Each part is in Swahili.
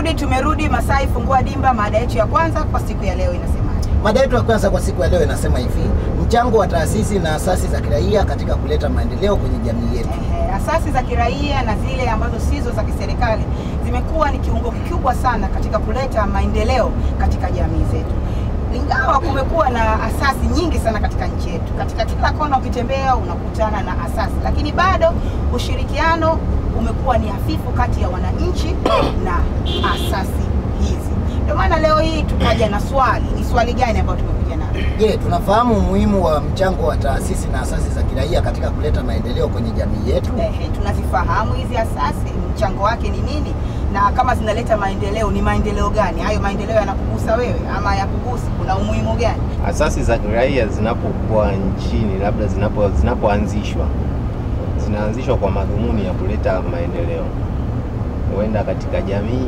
Tumerudi, tumerudi Masai Fungua Dimba. Mada yetu ya kwanza kwa siku ya leo inasemaje? Mada yetu ya kwanza kwa siku ya leo inasema hivi: mchango wa taasisi na asasi za kiraia katika kuleta maendeleo kwenye jamii yetu. Ehe, asasi za kiraia na zile ambazo sizo za kiserikali zimekuwa ni kiungo kikubwa sana katika kuleta maendeleo katika jamii zetu. Ingawa kumekuwa na asasi nyingi sana katika nchi yetu, katika kila kona ukitembea unakutana na asasi, lakini bado ushirikiano umekuwa ni hafifu kati ya wananchi na asasi hizi. Ndio maana leo hii tukaja na swali. Ni swali gani ambayo tumekuja nalo? Je, tunafahamu umuhimu wa mchango wa taasisi na asasi za kiraia katika kuleta maendeleo kwenye jamii yetu? Ehe, tunazifahamu hizi asasi, mchango wake ni nini, na kama zinaleta maendeleo ni maendeleo gani? Hayo maendeleo yanakugusa wewe ama yakugusi? Kuna umuhimu gani? Asasi za kiraia zinapokuwa nchini, labda zinapo zinapoanzishwa zinaanzishwa kwa madhumuni ya kuleta maendeleo, huenda katika jamii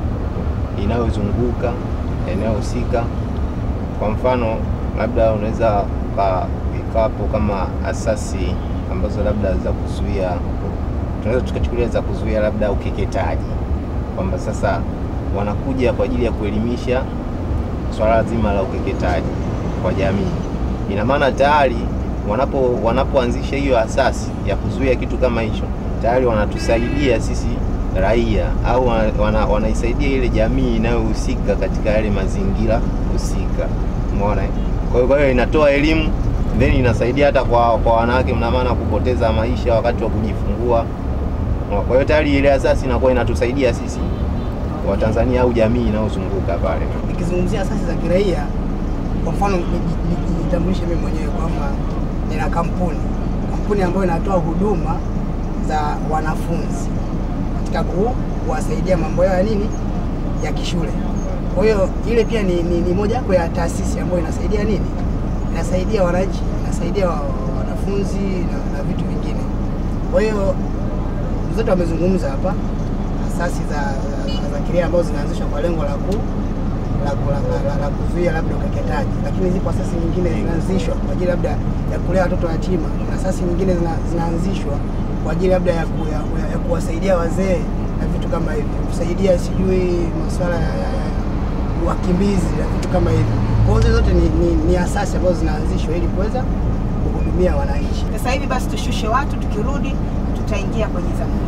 inayozunguka eneo husika. Kwa mfano, labda unaweza uka- ikawapo kama asasi ambazo labda za kuzuia, tunaweza tukachukulia za kuzuia labda ukeketaji, kwamba sasa wanakuja kwa ajili ya kuelimisha swala zima la ukeketaji kwa jamii. Ina maana tayari wanapo wanapoanzisha hiyo asasi ya kuzuia kitu kama hicho, tayari wanatusaidia sisi raia au wana, wana, wanaisaidia ile jamii inayohusika katika yale mazingira husika. Umeona? eh? Kwa hiyo kwa hiyo inatoa elimu then inasaidia hata kwa kwa wanawake, mna maana kupoteza maisha wakati wa kujifungua. Kwa hiyo tayari ile asasi inakuwa inatusaidia sisi Watanzania au jamii inayozunguka pale. Nikizungumzia asasi za kiraia, kwa mfano niji- niji- nijitambulishe mimi mwenyewe kwamba nina kampuni kampuni ambayo inatoa huduma za wanafunzi katika ku- kuwasaidia mambo yao ya nini ya kishule. Kwa hiyo ile pia ni, ni, ni moja wapo ya taasisi ambayo inasaidia nini, inasaidia wananchi, inasaidia wa- wanafunzi na, na vitu vingine. Kwa hiyo mzetu amezungumza hapa asasi za, za, za kiraia ambazo zinaanzishwa kwa lengo la ku la, ku- la, la, la, la kuzuia labda ukeketaji, lakini zipo asasi nyingine zinaanzishwa kwa ajili labda ya kulea watoto yatima. Kuna asasi nyingine zina, zinaanzishwa kwa ajili labda ya, ku, ya, ya, ya kuwasaidia wazee na vitu kama hivyo, kusaidia sijui masuala ya, ya, ya wakimbizi na vitu kama hivyo. Kwa hiyo hizo zote ni, ni, ni asasi ambazo zinaanzishwa ili kuweza kuhudumia wananchi. Sasa hivi basi tushushe watu, tukirudi tutaingia kwenye zamuni.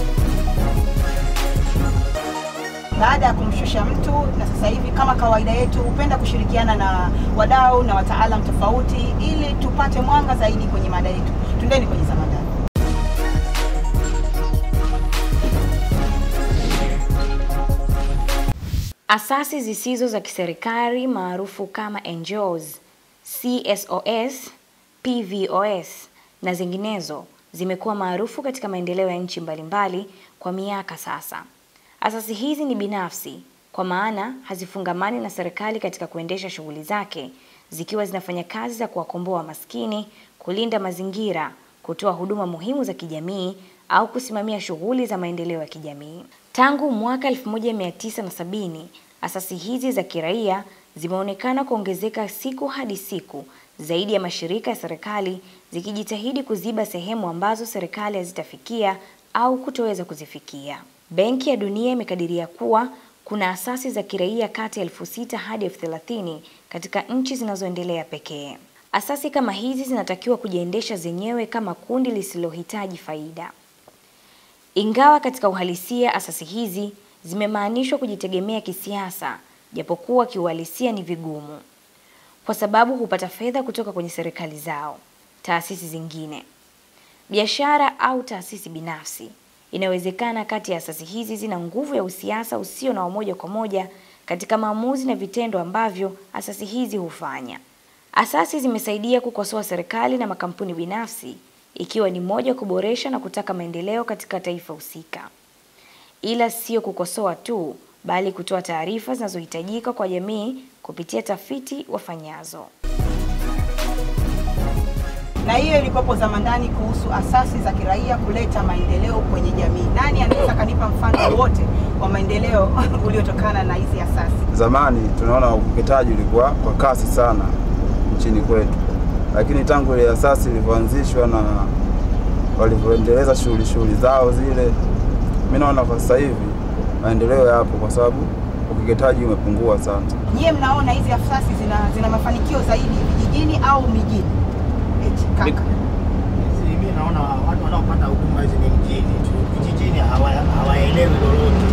Baada ya kumshusha mtu, na sasa hivi kama kawaida yetu hupenda kushirikiana na wadau na wataalam tofauti ili tupate mwanga zaidi kwenye mada yetu. Twendeni kwenye zamadani. Asasi zisizo za kiserikali maarufu kama NGOs, CSOs, PVOS na zinginezo zimekuwa maarufu katika maendeleo ya nchi mbalimbali kwa miaka sasa. Asasi hizi ni binafsi kwa maana hazifungamani na serikali katika kuendesha shughuli zake, zikiwa zinafanya kazi za kuwakomboa maskini, kulinda mazingira, kutoa huduma muhimu za kijamii au kusimamia shughuli za maendeleo ya kijamii. Tangu mwaka 1970 asasi hizi za kiraia zimeonekana kuongezeka siku hadi siku, zaidi ya mashirika ya serikali zikijitahidi kuziba sehemu ambazo serikali hazitafikia au kutoweza kuzifikia. Benki ya Dunia imekadiria kuwa kuna asasi za kiraia kati ya elfu sita hadi elfu thelathini katika nchi zinazoendelea pekee. Asasi kama hizi zinatakiwa kujiendesha zenyewe kama kundi lisilohitaji faida. Ingawa katika uhalisia asasi hizi zimemaanishwa kujitegemea kisiasa, japokuwa kiuhalisia ni vigumu, kwa sababu hupata fedha kutoka kwenye serikali zao, taasisi zingine, biashara au taasisi binafsi. Inawezekana kati ya asasi hizi zina nguvu ya usiasa usio na umoja kwa moja katika maamuzi na vitendo ambavyo asasi hizi hufanya. Asasi zimesaidia kukosoa serikali na makampuni binafsi ikiwa ni moja kuboresha na kutaka maendeleo katika taifa husika. Ila sio kukosoa tu, bali kutoa taarifa zinazohitajika kwa jamii kupitia tafiti wafanyazo. na hiyo ilikuwepo zamandani kuhusu asasi za kiraia kuleta maendeleo kwenye jamii. Nani anaweza kanipa mfano wote wa maendeleo uliotokana na hizi asasi? Zamani tunaona ukeketaji ulikuwa kwa kasi sana nchini kwetu, lakini tangu ile asasi ilivyoanzishwa na walivyoendeleza shughuli shughuli zao zile, mi naona kwa sasa hivi maendeleo yapo, kwa sababu ukeketaji umepungua sana. Nyie mnaona hizi asasi zina, zina mafanikio zaidi vijijini au mijini? Eti kaka. Mimi naona watu wanaopata huduma hizi ni mjini tu, vijijini hawa- hawaelewi lolote.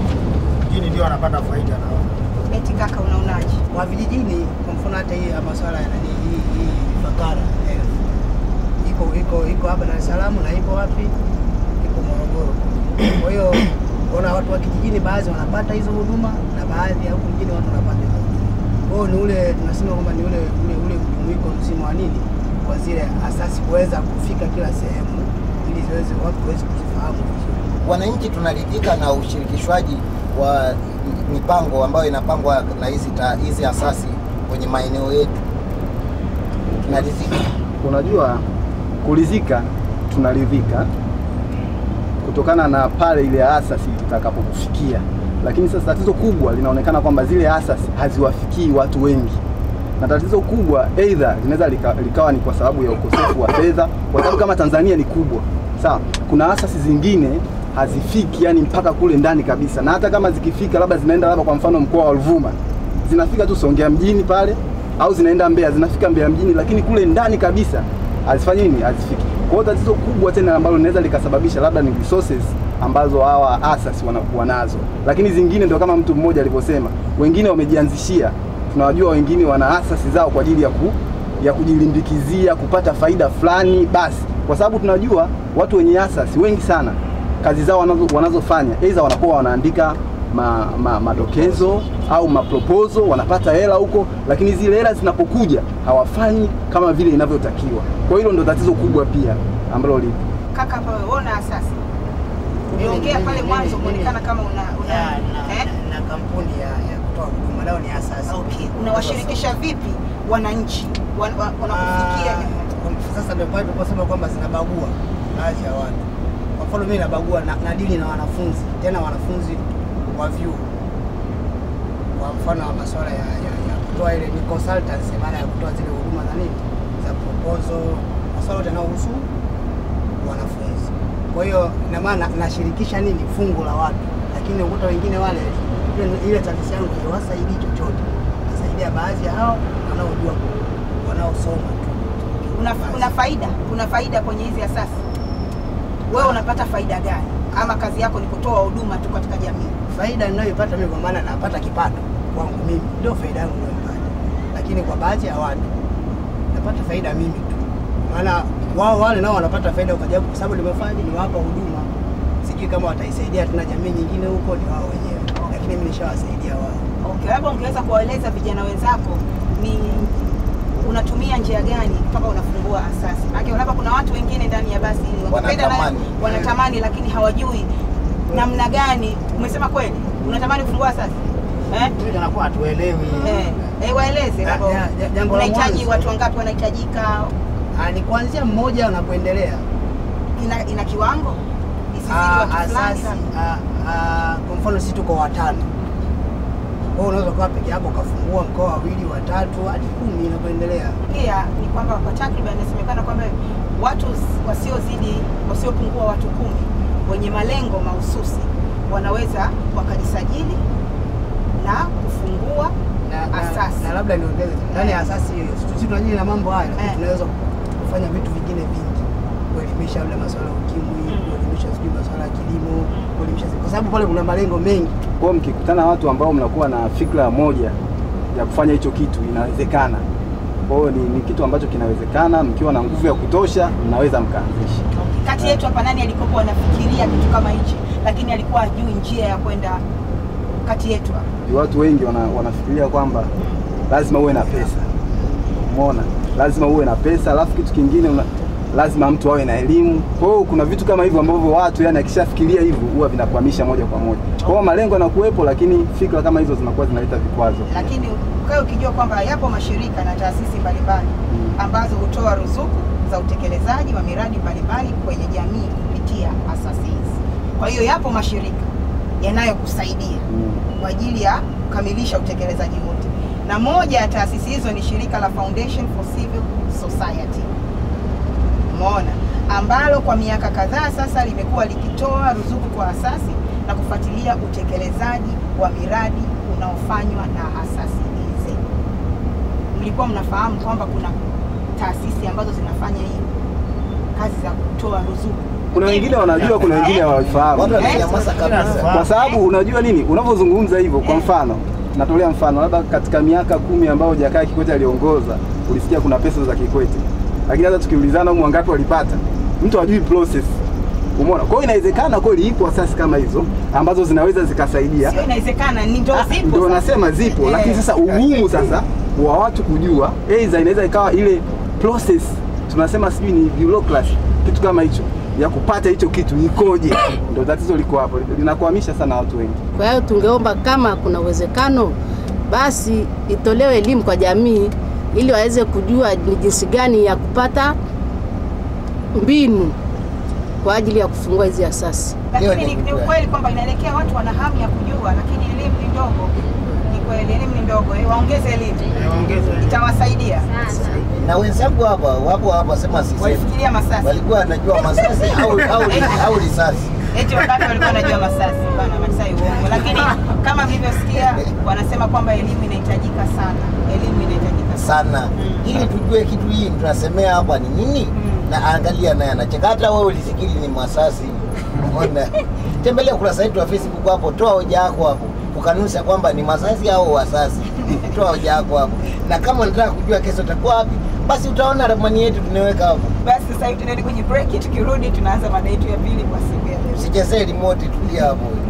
Mjini ndio wanapata faida naona. Eti kaka, unaonaje? Kwa vijijini, kwa mfano hata hii ya masuala ya nani hii hii fakara health iko iko iko hapa Dar es Salaam na iko wapi? Iko Morogoro. Kwa hiyo kuna watu wa kijijini baadhi wanapata hizo huduma na baadhi ya huku mjini watu wanapata hizo huduma. Kwa hiyo ni ule tunasema kwamba ni ule ule ule mjumuiko mzima wa nini kwa zile asasi kuweza kufika kila sehemu ili ziweze watu waweze kuzifahamu vizuri. Wananchi tunaridhika na ushirikishwaji wa mipango ambayo inapangwa na hizi ta- hizi asasi kwenye maeneo yetu, tunaridhika. Unajua, kuridhika tunaridhika kutokana na pale ile asasi itakapokufikia, lakini sasa tatizo kubwa linaonekana kwamba zile asasi haziwafikii watu wengi, na tatizo kubwa aidha linaweza lika, likawa ni kwa sababu ya ukosefu wa fedha, kwa sababu kama Tanzania ni kubwa sawa, kuna asasi zingine hazifiki yani mpaka kule ndani kabisa, na hata kama zikifika labda zinaenda labda kwa mfano mkoa wa Ruvuma zinafika tu Songea mjini pale au zinaenda Mbeya, zinafika Mbeya mjini, lakini kule ndani kabisa hazifanyi nini, hazifiki. Kwa hiyo tatizo kubwa tena ambalo linaweza likasababisha labda ni resources ambazo hawa asasi wanakuwa nazo, lakini zingine ndio kama mtu mmoja alivyosema, wengine wamejianzishia. Tunawajua wengine wana asasi zao kwa ajili ya ku, ya kujilimbikizia kupata faida fulani basi, kwa sababu tunajua watu wenye asasi wengi sana kazi zao wanazo, wanazofanya aidha wanakuwa wanaandika ma, ma, madokezo au maproposal, wanapata hela huko, lakini zile hela zinapokuja hawafanyi kama vile inavyotakiwa. Kwa hilo ndo tatizo kubwa pia ambalo lipo. Kaka, hapa wewe una asasi. Uliongea pale mwanzo kuonekana kama una, una ya, na, eh? na kampuni ya, ya kutoa huduma nao ni asasi. Okay, unawashirikisha vipi wananchi wan- wa- wanakufikia? Ah, sasa ndio pale tuliposema kwamba zinabagua baadhi ya watu. Kwa mfano mimi nabagua na, nadili na wanafunzi tena wanafunzi wa vyuo, kwa mfano wa masuala ya, ya, ya kutoa ile ni consultancy, maana ya kutoa zile huduma za nini za proposal, masuala yote yanayohusu wanafunzi. Kwa hiyo ina maana nashirikisha nini fungu la watu, lakini ukuta wengine wale ile- ile taasisi yangu haiwasaidii chochote, nasaidia baadhi ya hao wanaojua ku- wanaosoma tu. Una, una faida una faida kwenye hizi asasi? Wewe unapata faida gani? Ama kazi yako ni kutoa huduma tu katika jamii? Faida ninayoipata mimi kwa maana napata kipato kwangu mimi, ndio faida yangu ninayoipata, lakini kwa baadhi ya watu napata faida mimi tu, maana wao wale nao wanapata faida kwa sababu kwa sababu nimefanya niwapa huduma. Sijui kama wataisaidia tena jamii nyingine huko, ni wao wenyewe, lakini mimi nishawasaidia wao. Okay, labda ungeweza kuwaeleza vijana wenzako ni unatumia njia gani mpaka unafungua asasi? Maana labda kuna watu wengine ndani ya basi wangependa nayo- Wanatamani. wanatamani lakini hawajui namna gani. Umesema kweli, unatamani kufungua asasi eh? Mimi tunakuwa hatuelewi. Eh, eh, waeleze Ja- labda ja- ja- jambo la unahitaji mwanzo. watu wangapi wanahitajika, Ah, ni kuanzia mmoja na kuendelea. ina, ina kiwango isizidi Ah, watu fulani asasi labda. ah, ah, kwa mfano sisi tuko watano, kwa hiyo unaweza kuwa peke yako ukafungua mkoa wawili watatu hadi kumi na kuendelea. Pia ni kwamba kwa takriban inasemekana kwamba watu s- wasiozidi wasiopungua watu kumi wenye malengo mahususi wanaweza wakajisajili na kufungua na, na, Asasi. na labda niongeze tena, ndani ya asasi hiyo sisi tunajili na mambo haya, lakini Eh. tunaweza kufanya vitu vingine vingi, kuelimisha labda masuala ya ukimwi, kuelimisha sijui masuala ya kilimo, kuelimisha kwa sababu pale kuna malengo mengi. Kwa hiyo mkikutana watu ambao mnakuwa na fikra moja ya kufanya hicho kitu, inawezekana. Kwa hiyo ni, ni kitu ambacho kinawezekana, mkiwa na nguvu ya kutosha, mnaweza mkaanzisha. kati yetu hapa. Nani alikokuwa anafikiria kitu kama hichi, lakini alikuwa hajui njia ya kwenda kati yetu hapa? Watu wengi wana, wanafikiria kwamba lazima uwe na pesa, umeona, lazima uwe na pesa, alafu kitu kingine una, lazima mtu awe na elimu. Kwa hiyo kuna vitu kama hivyo ambavyo watu yani akishafikiria hivyo huwa vinakwamisha moja kwa moja. Kwa hiyo malengo yanakuwepo, lakini fikra kama hizo zinakuwa zinaleta vikwazo. Lakini ukae ukijua kwamba yapo mashirika na taasisi mbalimbali Mm. ambazo hutoa ruzuku za utekelezaji wa miradi mbalimbali kwenye jamii kupitia asasi hizi. Kwa hiyo yapo mashirika yanayokusaidia Mm. kwa ajili ya kukamilisha utekelezaji wote, na moja ya taasisi hizo ni shirika la Foundation for Civil Society, umeona, ambalo kwa miaka kadhaa sasa limekuwa likitoa ruzuku kwa asasi na kufuatilia utekelezaji wa miradi unaofanywa na asasi hizi. Mlikuwa mnafahamu kwamba kuna taasisi ambazo zinafanya hii kazi za kutoa ruzuku. Kuna wengine wanajua, kuna wengine hawafahamu. Watu wananyamaza kabisa. kwa sababu unajua nini, unavyozungumza hivyo, kwa mfano natolea mfano, labda katika miaka kumi ambayo Jakaya Kikwete aliongoza, ulisikia kuna pesa za Kikwete, lakini hata tukiulizana humu wangapi walipata, mtu hajui process. Umeona? Kwa hiyo inawezekana kweli ipo asasi kama hizo ambazo zinaweza zikasaidia, Sio inawezekana, ni ndio zipo. ndio sasa. nasema zipo, Eh. lakini sasa ugumu sasa wa watu kujua, aidha inaweza ikawa ile process tunasema sijui ni bureaucracy, kitu kama hicho ya kupata hicho kitu ikoje, ndio tatizo liko hapo, linakwamisha sana watu wengi. Kwa hiyo tungeomba kama kuna uwezekano, basi itolewe elimu kwa jamii ili waweze kujua ni jinsi gani ya kupata mbinu kwa ajili ya kufungua hizi asasi. Lakini Hiyo ni, ni ni kweli. ukweli kwamba inaelekea watu wana hamu ya kujua, lakini elimu ni ndogo. Ni kweli elimu ni ndogo, eh, waongeze elimu, Eh, waongeze. itawasaidia. Na wenzangu hapa wapo hapa, sema sisemi, Walifikiria masasi walikuwa wanajua masasi au au au risasi. eti wakati walikuwa wanajua masasi bana, Masai uongo. Lakini kama mlivyosikia, wanasema kwamba elimu inahitajika sana, elimu inahitajika sana. sana ili tujue kitu hii tunasemea hapa ni nini na angalia naye anacheka hata wewe ulifikiri ni masasi umeona tembelea ukurasa wetu wa facebook hapo toa hoja yako hapo kukanusha kwamba ni masasi au wasasi toa hoja yako hapo na kama unataka kujua kesho utakuwa wapi basi utaona ramani yetu tunaweka hapo Basi sasa hivi tunaenda kwenye break, tukirudi tunaanza mada yetu ya pili kwa siku ya leo. usichezee remote tulia hapo